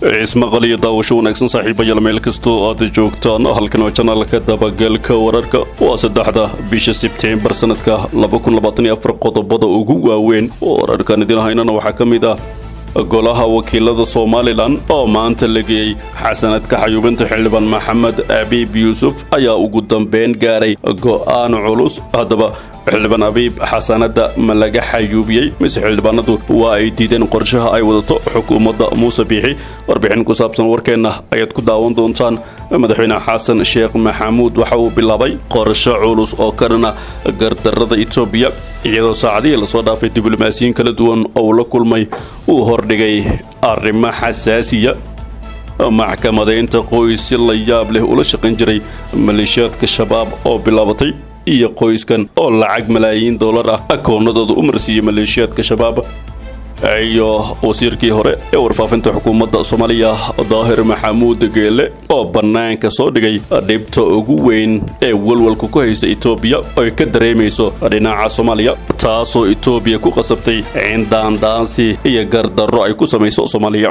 ismaqal iyo daawasho wanaagsan saaxiibayaal meel kastoo aad joogtaan halkan waa janaalka dabagalka wararka waa saddexda bisha sebteembar sanadka qodobada ugu waaweyn wararkan idin haynana waxaa ka mid ah golaha wakiilada somalilan oo maanta la geeyey xasanadka xayuubinta xildhibaan maxamed abiib yuusuf ayaa ugu dambeyn gaaray go'aan culus haddaba xildhibaan abiib xasanada ma laga xayuubiyey mise xildhibaanadu waa ay diideen qorshaha ay wadato xukuumadda muuse biixi warbixin ku saabsan warkeenna ayaad ku daawan doontaan madaxweyne xasan sheekh maxamuud waxa uu bilaabay qorsho culus oo ka dhana gardarrada etoobiya iyadoo saacadihii lasoo dhaafay diblomaasiyiin kala duwan oo la kulmay uu hordhigay arrimo xasaasiya maxkamadaynta qoys si la yaab leh ula shaqayn jiray maleeshiyaadka shabaab oo bilaabatay iyo qoyskan oo lacag malaayiin dollar ah akoonadooda u marsiiyey maleeshiyaadka shabaab iyo wasiirkii hore ee warfaafinta xukuumadda soomaaliya daahir maxamuud geele oo bannaanka soo dhigay dhibta ugu weyn ee walwalka ku haysa etoobiya oy ka dareemayso dhinaca soomaaliya taasoo etoobiya ku qasabtay in daandaansi iyo gardarro ay ku samayso soomaaliya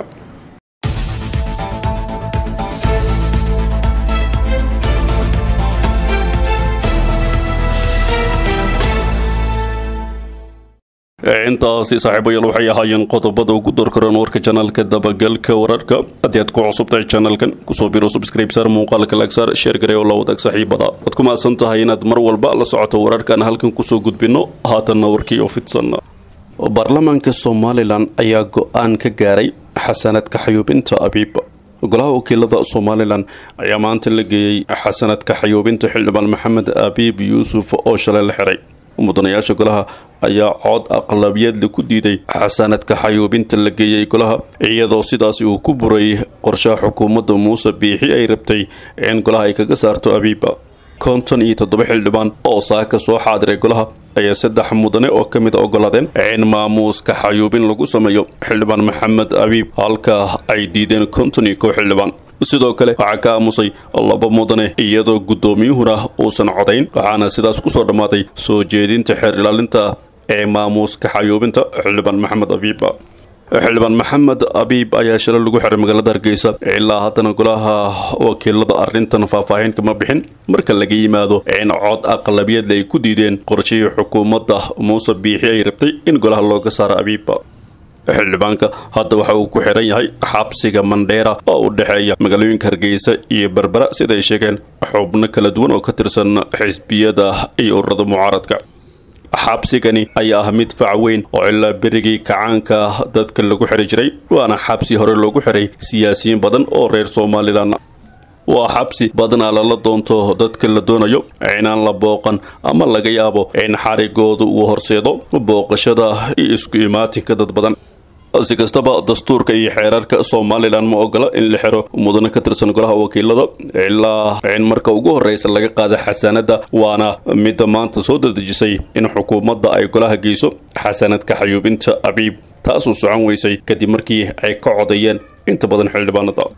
intaasi saaxiibayaal waxay ahaayeen qodobada ugu dorkaran warka janaalka dabagalka wararka haddii aad ku cusubtahay janalkan kusoo biro subscribe saar muuqaalka laagsaar sheer garee oo la wadaag saaxiibada waad ku mahadsan tahay inaad mar walba la socoto wararkan halkan kusoo gudbino haatanna warkii oo fidsan baarlamaanka somalilan ayaa go-aan ka gaaray xasanadka xayuubinta abiib golaha wakiilada somalilan ayaa maanta la geeyey xasanadka xayuubinta xildhibaan maxamed abiib yuusuf oo shalay la xiray mudanayaasha golaha ayaa cod aqlabiyadle ku diiday xasanadka xayuubinta la geeyey golaha iyadoo sidaasi uu ku buray qorshaha xukuumadda muuse biixi ay rabtay in golaha ay kaga saarto abiiba konton iyo toddoba xildhibaan oo saaka soo xaadiray golaha ayaa saddex mudane oo ka mid a ogolaadeen in maamuuska xayuubin lagu sameeyo xildhibaan maxamed abiib halka ay diideen konton iyo kow xildhibaan sidoo kale waxaa ka aamusay laba mudane iyadoo guddoomiyuhuna uusan codayn waxaana sidaas kusoo dhammaaday soo jeedinta xeer ilaalinta ee maamuuska xayuubinta xildhibaan maxamed abiiba xildhibaan maxamed abiib ayaa shalay lagu xiray magaalada hargeysa ilaa haddana golaha wakiilada arrintan faahfaahin kama bixin marka laga yimaado in cod aqlabiyadle ay ku diideen qorshihii xukuumadda muuse biixi ay rabtay in golaha looga saaro abiiba xildhibaanka hadda waxa uu ku xiran yahay xabsiga mandheera oo u dhexeeya magaalooyinka hargeysa iyo berbera siday sheegeen xubno kala duwan oo ka tirsan xisbiyada iyo ururada mucaaradka xabsigani ayaa ah mid fac weyn oo ilaa berigii kacaanka dadka lagu xiri jiray waana xabsi hore loogu xiray siyaasiyiin badan oo reer somalilan waa xabsi badanaa lala doonto dadka la doonayo inaan la booqan ama laga yaabo in xarigooda uu horseedo booqashada iyo isku imaatinka dad badan si kastaba dastuurka iyo xeerarka somalilan ma ogola in la xiro mudane ka tirsan golaha wakiilada ilaa in marka ugu horreysa laga qaada xasanada waana midda maanta soo dadejisay in xukuumadda ay golaha geyso xasanadka xayuubinta abiib taasuu socon weysay kadib markii ay ka codayeen inta badan xildhibaanada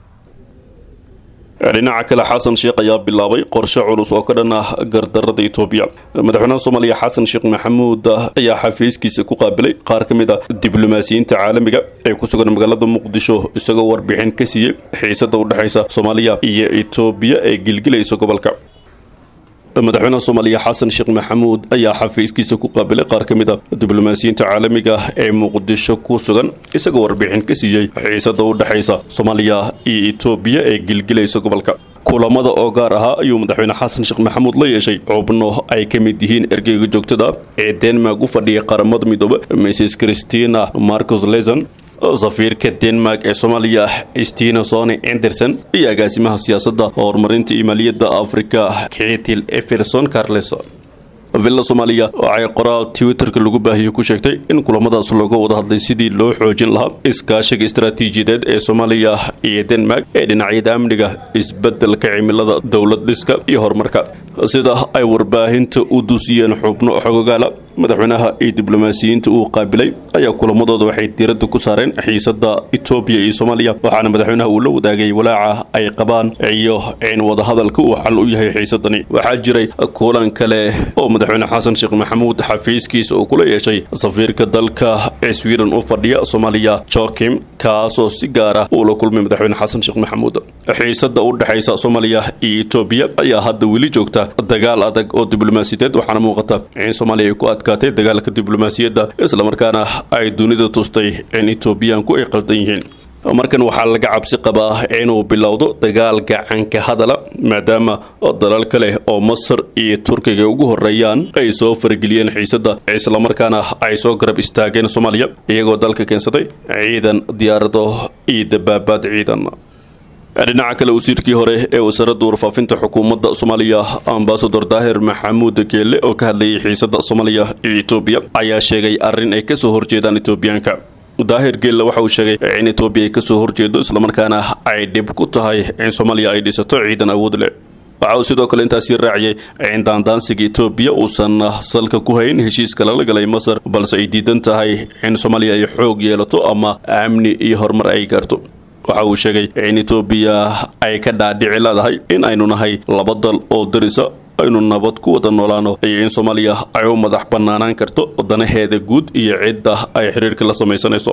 dhinaca kale xasan sheekh ayaa bilaabay qorshe culus oo ka dhan ah gardarrada etoobiya madaxweynaha soomaaliya xasan sheekh maxamuud ayaa xafiiskiisa ku qaabilay qaar ka mid a diblomaasiyiinta caalamiga ee ku sugan magaalada muqdisho isagoo warbixin ka siiyey xiisada u dhexaysa soomaaliya iyo etoobiya ee gilgilaysa gobolka madaxweynaha soomaaliya xasan sheekh maxamuud ayaa xafiiskiisa ku qaabilay qaar ka mid a diblomaasiyiinta caalamiga ee muqdisho ku sugan isagoo warbixin ka siiyey xiisada u dhexaysa soomaaliya iyo etoobiya ee gilgilaysa gobolka kulamada oo gaar ahaa ayuu madaxweyne xasan sheekh maxamuud la yeeshay xubno ay ka mid yihiin ergeyga joogtada ee denmark u fadhiya qaramada midoobe mrs christina marcus leson safiirka denmark ee soomaaliya stina sony anderson iyo agaasimaha siyaasadda horumarinta iyo maaliyadda afrika ketil eferson carles villa soomaaliya waxay qoraal twitterka lagu baahiyey ku sheegtay in kulamadaas looga wada hadlay sidii loo xoojin lahaa iskaashiga istaraatiijiyadeed ee soomaaliya iyo denmark ee dhinacyada amniga isbeddelka cimilada dowlad dhiska iyo horumarka sida ay warbaahinta u dusiyeen xubno xogogaala madaxweynaha iyo diblomaasiyiinta uu qaabilay ayaa kulamadooda waxay diiradda ku saareen xiisada etoobiya iyo soomaaliya waxaana madaxweynaha uu la wadaagay walaaca ay qabaan iyo in wadahadalka uu xal u yahay xiisadani waxaa jiray kulan kale oo madaxweyne xasan sheekh maxamuud xafiiskiisa uu kula yeeshay safiirka dalka ee sweden u fadhiya soomaaliya jokim kaasoo si gaara uu la kulmay madaxweyne xasan sheekh maxamuud xiisada u dhexaysa soomaaliya iyo etoobiya ayaa hadda weli joogta dagaal adag oo diblomaasiyadeed waxaana muuqata in soomaaliya ay ku adkaatay dagaalka diblomaasiyadda islamarkaana ay dunida tustay in etoobiyaanku ay qaldan yihiin markan waxaa laga cabsi qabaa inuu bilowdo dagaal gacanka hadala maadaama dalal kale oo masar iyo turkiga ugu horeeyaan ay soo farageliyeen xiisadda islamarkaana ay soo garab istaageen soomaaliya iyagoo dalka keensaday ciidan diyaarado iyo dabaabaad ciidan dhinaca kale wasiirkii hore ee wasaaradda warfaafinta xukuumadda soomaaliya ambasador daahir maxamuud geelle oo ka hadlayay xiisadda soomaaliya iyo etoobiya ayaa sheegay arrin ay kasoo horjeedaan etoobiyaanka daahir geelle waxa uu sheegay in etoobiya ay kasoo horjeedo islamarkaana ay dhib ku tahay in soomaaliya ay dhisato ciidan awood leh waxa uu sidoo kale intaasii raaciyay in daandaansiga etoobiya uusan salka ku hayn heshiiska lala galay masar balse ay diidan tahay in soomaaliya ay xoog yeelato ama amni iyo horumar ay gaarto waxa uu sheegay in etoobiya ay ka dhaadhici leedahay in aynu nahay laba dal oo darisa aynu nabad ku wada noolaano iyo in soomaaliya ay u madax bannaanaan karto danaheeda guud iyo cidda ay xiriirka la samaysanayso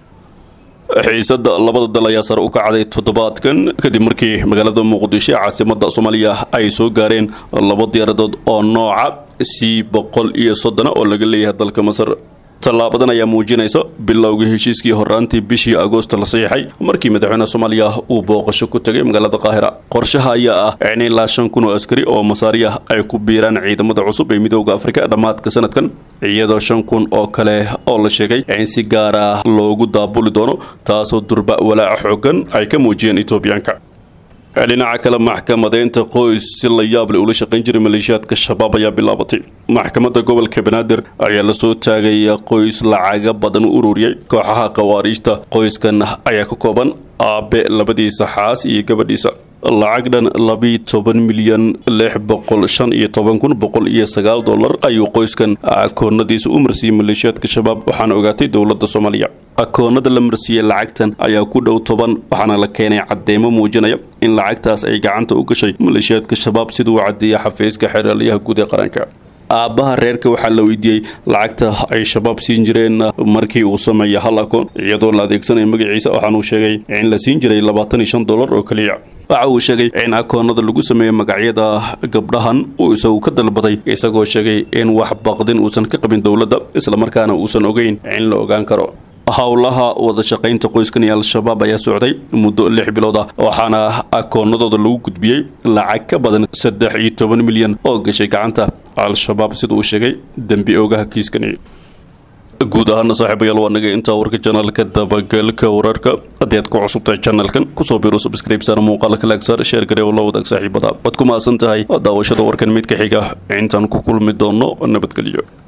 xiisadda labada dal ayaa sare u kacday toddobaadkan kadib markii magaalada muqdisho ee caasimadda soomaaliya ay soo gaareen laba diyaaradood oo nooca c boqol iyo soddona oo laga leeyahay dalka masar tallaabadan ayaa muujinaysa bilowga heshiiskii horaantii bishii agoost la saxiixay markii madaxweynaha soomaaliya uu booqasho ku tegay magaalada qaahira qorshaha ayaa ah in ilaa shan kun oo askari oo masaariya ay ku biiraan ciidamada cusub ee midooda afrika dhammaadka sanadkan iyadoo shan kun oo kale oo la sheegay in si gaara loogu daabuli doono taasoo durba walaaca xoogan ay ka muujiyeen etoobiyaanka dhinaca kale maxkamadeynta qoys si la yaable ula shaqayn jiray maleeshiyaadka shabaab ayaa bilaabatay maxkamadda gobolka banaadir ayaa lasoo taagay qoys lacaga badan u ururiyay kooxaha khawaariijta qoyskan ayaa ka kooban aabe labadiisa xaas iyo gabadhiisa lacag dhan labiiyo toban milyan lix boqol shan iyo toban kun boqol iyo sagaal dollar ayuu qoyskan akoonadiisa u marsiiyey maleeshiyaadka shabaab waxaana ogaatay dowladda soomaaliya akoonada la marsiiyey lacagtan ayaa ku dhow toban waxaana la keenay cadeymo muujinaya in lacagtaas ay gacanta u gashay maleeshiyaadka shabaab siduu u cadeeyay xafiiska xeeraliyaha guud ee qaranka aabbaha reerka waxaa la weydiiyey lacagta ay shabaab siin jireen markii uu sameeyay hal akoon iyadoo la adeegsanaya magaciisa waxaanuu sheegay in la siin jiray labaatan iyo shan dollar oo keliya waxa uu sheegay in akoonada lagu sameeyey magacyada gabdhahan uu isagu ka dalbaday isagoo sheegay in wax baqdin uusan ka qabin dowladda islamarkaana uusan ogeyn in la ogaan karo howlaha wada shaqaynta qoyskan iyo al-shabaab ayaa socday muddo lix bilood ah waxaana akoonadooda lagu gudbiyey lacag ka badan saddex iyo toban milyan oo gashay gacanta al-shabaab sida uu sheegay dembi oogaha kiiskani guud ahaana saaxiibayaal waa naga intaa warka janaalka dabagalka wararka haddii aad ku cusubtahay janalkan kusoo biro subscribesana muuqaalka laagsaar sheer gare oo la wadaag saaxiibada waad ku mahadsan tahay daawashada warkan mid ka xiga intaan ku kulmi doono nabadgelyo